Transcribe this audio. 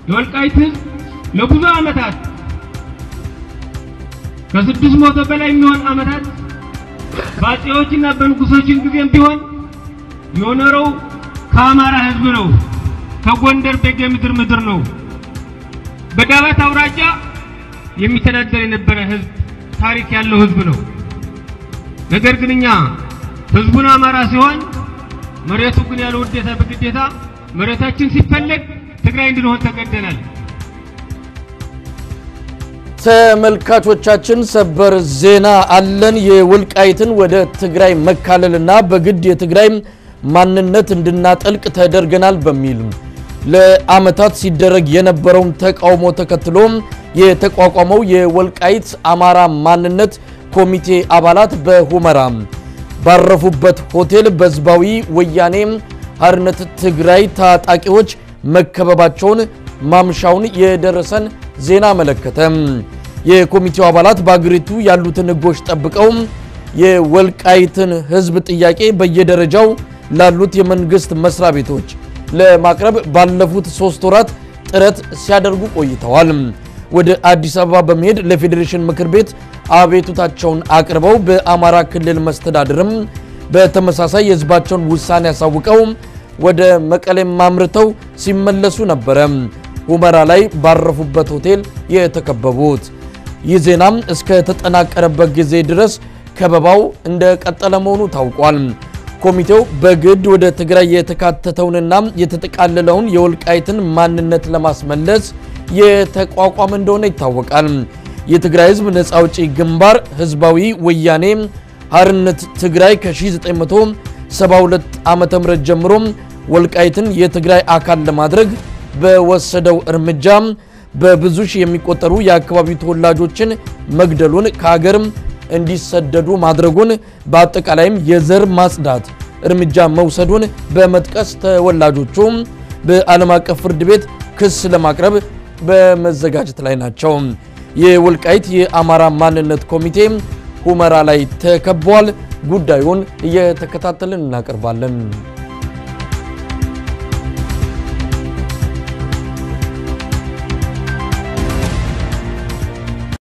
የወልቃይት ህዝብ ለብዙ ዓመታት ከስድስት መቶ በላይ የሚሆን ዓመታት በአፄዎችና በንጉሶችን ጊዜም ቢሆን የኖረው ከአማራ ህዝብ ነው። ከጎንደር ቤጌ ምድር ምድር ነው። በዳባት አውራጃ የሚተዳደር የነበረ ህዝብ ታሪክ ያለው ህዝብ ነው። ነገር ግን እኛ ህዝቡን አማራ ሲሆን መሬቱ ግን ያለ ውዴታ በግዴታ መሬታችን ሲፈለግ ትግራይ እንድንሆን ተገደናል። ተመልካቾቻችን ሰበር ዜና አለን። የወልቃይትን ወደ ትግራይ መካለልና በግድ የትግራይ ማንነት እንድናጠልቅ ተደርገናል በሚል ለዓመታት ሲደረግ የነበረውን ተቃውሞ ተከትሎ የተቋቋመው የወልቃይት አማራ ማንነት ኮሚቴ አባላት በሁመራ ባረፉበት ሆቴል በህዝባዊ ወያኔ ሓርነት ትግራይ ታጣቂዎች መከበባቸውን ማምሻውን የደረሰን ዜና አመለከተ። የኮሚቴው አባላት በአገሪቱ ያሉትን ህጎች ጠብቀው የወልቃይትን ህዝብ ጥያቄ በየደረጃው ላሉት የመንግስት መስሪያ ቤቶች ለማቅረብ ባለፉት ሶስት ወራት ጥረት ሲያደርጉ ቆይተዋል። ወደ አዲስ አበባ በመሄድ ለፌዴሬሽን ምክር ቤት አቤቱታቸውን አቅርበው በአማራ ክልል መስተዳድርም በተመሳሳይ የህዝባቸውን ውሳኔ ያሳውቀው ወደ መቀሌም አምርተው ሲመለሱ ነበረ ሁመራ ላይ ባረፉበት ሆቴል የተከበቡት። ይህ ዜናም እስከ ተጠናቀረበት ጊዜ ድረስ ከበባው እንደቀጠለ መሆኑ ታውቋል። ኮሚቴው በግድ ወደ ትግራይ የተካተተውንና የተጠቃለለውን የወልቃይትን ማንነት ለማስመለስ የተቋቋመ እንደሆነ ይታወቃል። የትግራይ ህዝብ ነፃ አውጪ ግንባር ህዝባዊ ወያኔ ሓርነት ትግራይ ከ1972 ዓ.ም ጀምሮ ወልቃይትን የትግራይ አካል ለማድረግ በወሰደው እርምጃ በብዙ ሺህ የሚቆጠሩ የአካባቢው ተወላጆችን መግደሉን ከሀገርም እንዲሰደዱ ማድረጉን በአጠቃላይም የዘር ማጽዳት እርምጃ መውሰዱን በመጥቀስ ተወላጆቹ በዓለም አቀፍ ፍርድ ቤት ክስ ለማቅረብ በመዘጋጀት ላይ ናቸው። የወልቃይት የአማራ ማንነት ኮሚቴ ሁመራ ላይ ተከቧል። ጉዳዩን እየተከታተልን እናቀርባለን።